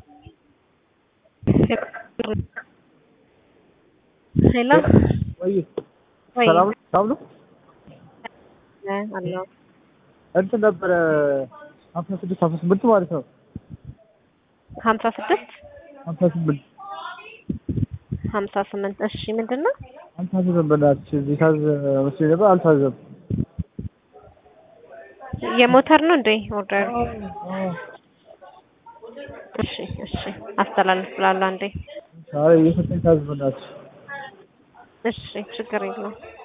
ሄሎ ወይ ወይ ሰላም ነው? ሰላም ነው? አለው እንትን ነበረ ሀምሳ ስድስት ሀምሳ ስምንት ማለት ነው። ሀምሳ ስድስት ሀምሳ ስምንት ሀምሳ ስምንት እሺ ምንድን ነው አልታዘዘም። በእናትሽ እዚህ ታዘ መስሎኝ ነበር አልታዘዘም። የሞተር ነው እንዴ ኦርደር እሺ እሺ አስተላልፍ ብላለሁ አንዴ ኧረ እየፈተኝ ታዘዝ በእናትሽ እሺ ችግር የለውም